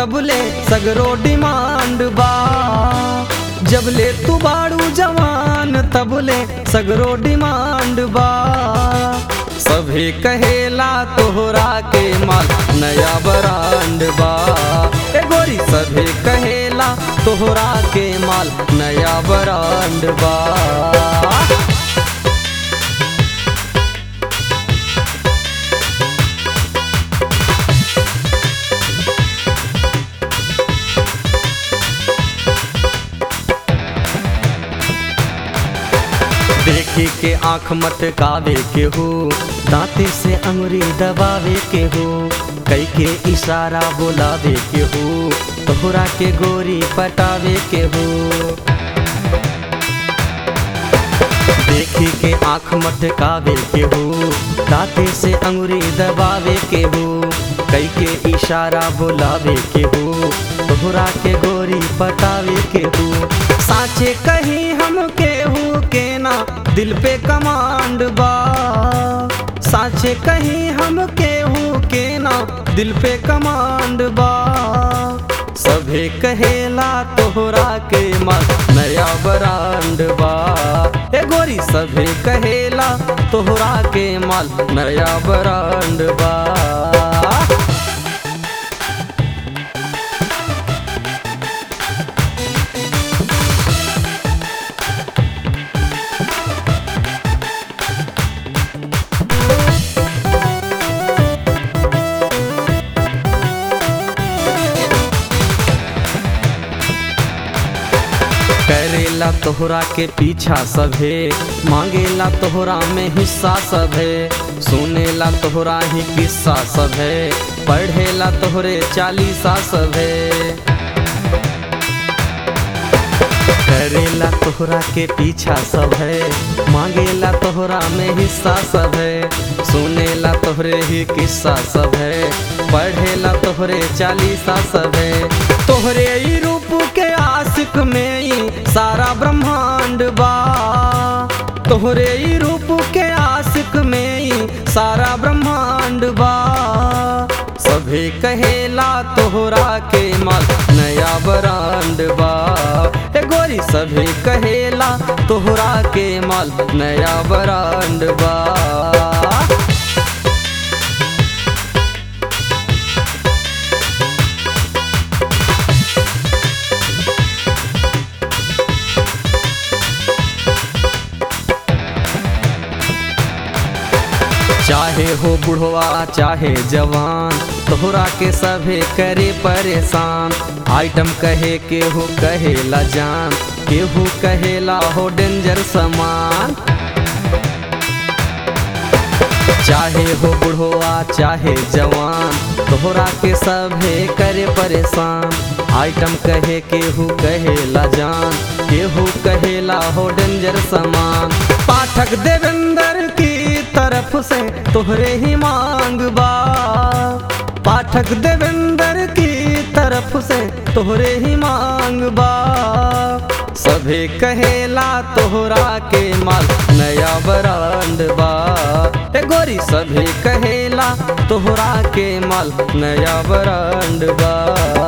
तबले सगरो डिमांड बा जबले तू बाड़ू जवान तबले सगरो डिमांड बा सभे कहेला तोहरा के माल नया ब्रांड बा ए गोरी सभे कहेला तोहरा के माल नया ब्रांड बा देखी के आंख मत कावे के हो दांते से अंगुरी दबावे के हो कई के इशारा बुलावे के हो तोहरा के गोरी पटावे के हो देखी के आंख मत कावे के हो दांते से अंगुरी दबावे के हो कई के इशारा बुलावे के हो तोहरा के गोरी पटावे के हो साचे कहीं हम केहू के ना दिल पे कमांड बा साचे कहीं हम केहू के ना दिल पे कमांड बा सभे कहेला तोहरा के मस्त नया ब्रांड बा ए गोरी सभे कहेला तोहरा के माल नया ब्रांड बा करेला तोहरा के पीछा सभे मांगेला तोहरा में हिस्सा सभे सुनेला तोहरा ही किस्सा सभे पढ़ेला तोहरे चालीसा सभे करेला तोहरा के पीछा सभे मांगेला तोहरा में हिस्सा सभे सुनेला तोहरे ही किस्सा सभे पढ़ेला तोहरे चालीसा सभे तोहरे ही रूप के आशिक में ही सारा ब्रह्मांड बा तोहरे ही रूप के आशिक में ही सारा ब्रह्मांड बा सभे कहेला तोहरा के माल नया ब्रांड बा ए गोरी सभे कहेला तोहरा के माल नया ब्रांड बा चाहे हो बुढ़वा चाहे जवान तोहरा के सभे करे परेशान आइटम कहे के हो कहेला जान केहू कहेला हो डेंजर समान चाहे हो बुढ़वा चाहे जवान तोहरा के सभे करे परेशान आइटम कहे केहू कहेला जान केहू कहेला हो डेंजर समान पाठक देवेंद्र की तरफ से तोहरे ही मांग बा पाठक देवेंद्र की तरफ से तोहरे ही मांग बा सभे कहेला तोहरा के माल नया ब्रांड बा ए गोरी सभे कहेला तोहरा के माल नया ब्रांड बा